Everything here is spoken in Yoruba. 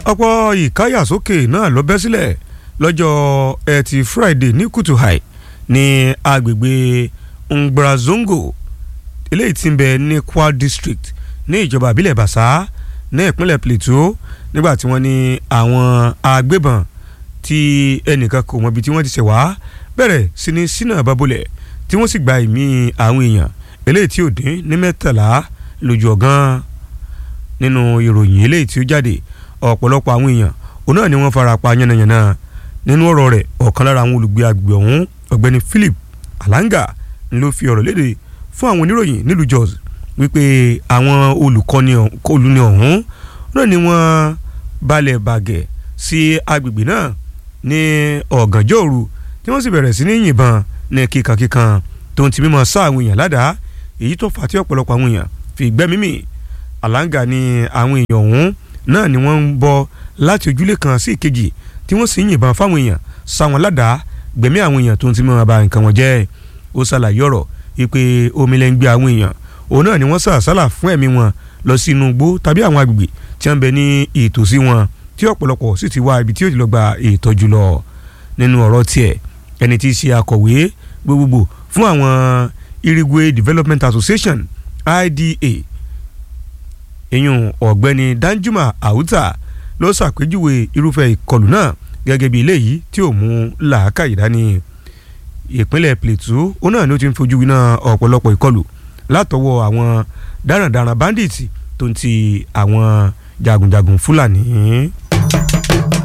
ọ̀pọ̀ ìkáyàsókè náà ló bẹ́ sílẹ̀ lọ́jọ́ ẹtì Friday ní kùtù hàì ní agbègbè Ngbrazongo eléyìí tí ń bẹ ní Kwa District ní ìjọba àbílẹ̀ Bàṣá ní ìpínlẹ̀ Plateau nígbà tí wọ́n ní àwọn agbébọn tí ẹnìkan kò mọ̀ ibi tí wọ́n ti ṣẹ̀ wá bẹ̀rẹ̀ sí ní sínà babolẹ̀ tí wọ́n sì gba ìmí àwọn èèyàn eléyìí tí ò dín ní mẹ́tàlá lójú ọ̀gán nínú ìròyìn eléyìí tí ó jáde ọ̀pọ̀lọpọ̀ àwọn èèyàn òun náà ni wọ́n fara pa yánnayànna nínú ọ̀rọ̀ rẹ̀ ọ̀kan lára àwọn olùgbé agbègbè ọ̀hún ọ̀gbẹ́ni Philip Alanga ló fi ọ̀rọ̀ léde fún àwọn oníròyìn nílùú Jos wípé àwọn olùkọ́ni olùní ọ̀hún náà ni wọ́n balẹ̀ bàgẹ́ sí agbègbè náà ní ọ̀gànjọ́ òru tí wọ́n sì bẹ̀rẹ̀ sí ní yìnbọn ní kíkankíkan tó ń ti mímọ sá àwọn èèyàn ládàá èyí tó fà á tí ọ̀pọ̀lọpọ̀ àwọn èèyàn fi gbẹ́mí mì Alanga ni àwọn èèyàn ọ̀hún náà ni wọ́n ń bọ́ láti ojúlé kan sí ìkejì tí wọ́n sì ń yìnbọn fáwọn èèyàn sá wọn ládàá gbẹ̀mí àwọn èèyàn tó ń ti mímọ ba nǹkan wọn jẹ́ ó ṣàlàyé ọ̀rọ̀ wípé omi lẹ́ ń gbé àwọn èèyàn òun náà ni wọ́n sà sálà fún ẹ̀mí wọn lọ sí inú igbó tàbí àwọn agbègbè tí wọ́n bẹ ní ìtòsí wọn tí ọ̀pọ̀lọpọ̀ sì ti wá ibi tí ó ti lọ gba ìtọ́jú lọ nínú ọ̀rọ̀ tiẹ̀ ẹni tí í ṣe akọ̀wé gbogbogbò fún àwọn Irigwe Development Association IDA ìyún ọ̀gbẹ́ni Danjuma Auta ló ṣàpèjúwe irúfẹ́ ìkọlù náà gẹ́gẹ́ bí eléyìí tí ò mú làákàyè dání ìpínlẹ̀ Plateau ó náà ni ó ti ń fojú winá ọ̀pọ̀lọpọ̀ ìkọlù látọwọ́ àwọn darandaran bandits tó ń ti àwọn jagunjagun Fúlàní.